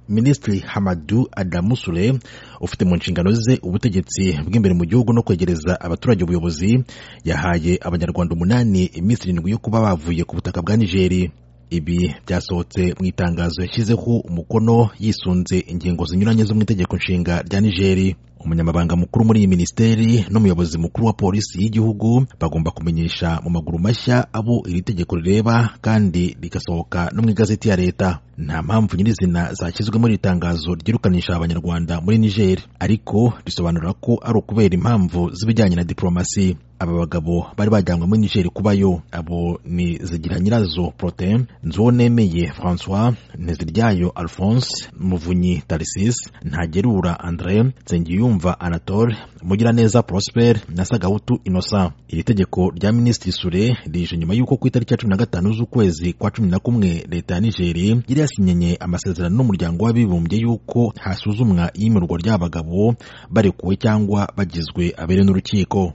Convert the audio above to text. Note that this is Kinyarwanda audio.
minisitiri hamadu adamu sure ufite mu nshingano ze ubutegetsi bw'imbere mu gihugu no kwegereza abaturage ubuyobozi yahaye abanyarwanda umunani iminsi irindwi yo kuba bavuye ku butaka bwa nigeri ibi byasohotse mu itangazo yashyizeho umukono yisunze ingingo zinyuranye zo mu itegeko nshinga rya nigeri umunyamabanga mukuru muri iyi minisiteri n'umuyobozi mukuru wa polisi y'igihugu bagomba kumenyesha mu maguru mashya abo iri tegeko rireba kandi rigasohoka no mu igazeti ya leta nta mpamvu nyirizina zashyizwe muri iri tangazo ryirukanisha abanyarwanda muri niger ariko risobanura ko ari ukubera impamvu z'ibijyanye na diporomasi aba bagabo bari bajyanywe muri niger kubayo abo ni zigira nyirazo protein nzuwonemeye francois nteziryayo alphonse muvunyi tarisis ntagerura andre nsengiyumva yumva anatole mugiraneza prosper na sagahutu innocent iri tegeko rya minisitiri sure rije nyuma y'uko ku itariki ya cumi na gatanu z'ukwezi kwa cumi na kumwe leta ya nigeri yari yasinyenye amasezerano n'umuryango w'abibumbye y'uko hasuzumwa iyimurwa ry'abagabo barekuwe cyangwa bagizwe abere n'urukiko